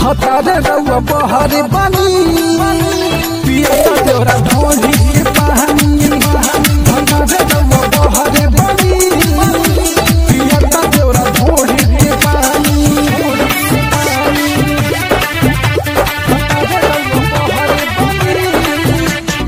भतारे रउआ बहरे बनी पिया तोरा ढोली के पानी भतारे रउआ बहरे बनी पिया तोरा ढोली के पानी भतारे रउआ बहरे बनी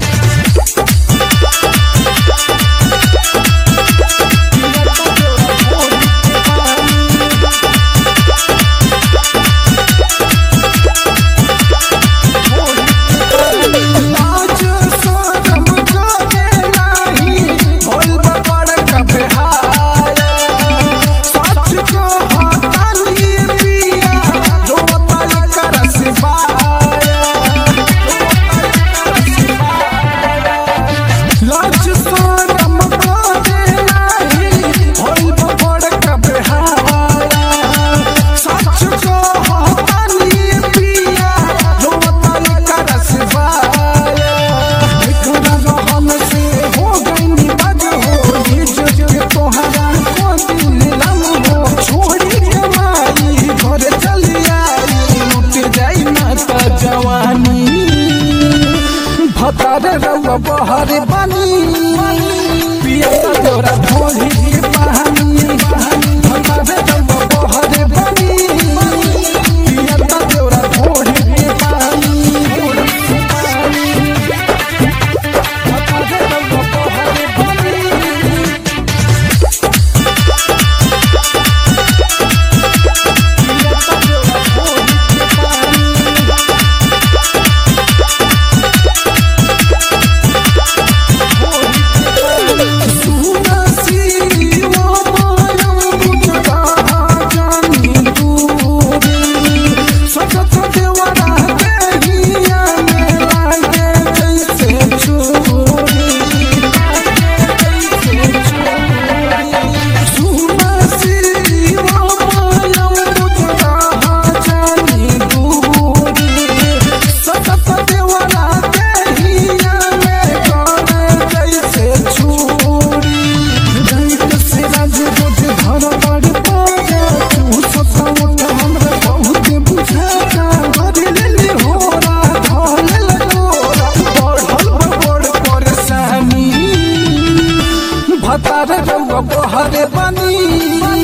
लाज शरम करे नाही होल बड़ कबहार सच को हटाली पिया रोता कर सिवाय लाज शरम करे नाही होल बड़ कबहार सच को हटाली पिया रोता कर सिवाय एकरा रहम से हो गई बज हो ये जो के तोहरा को दिल लम हो छोड़ी के माई घर चली आई लुट जाई ना त जवानी भतारे रउआ बहरे बनी पिया तोरा ढोली के पानी भतारे रउआ बहरे बनी पिया तोरा ढोली के पानी भतारे रउआ बहरे बनी भतारे रउआ बहरे बनी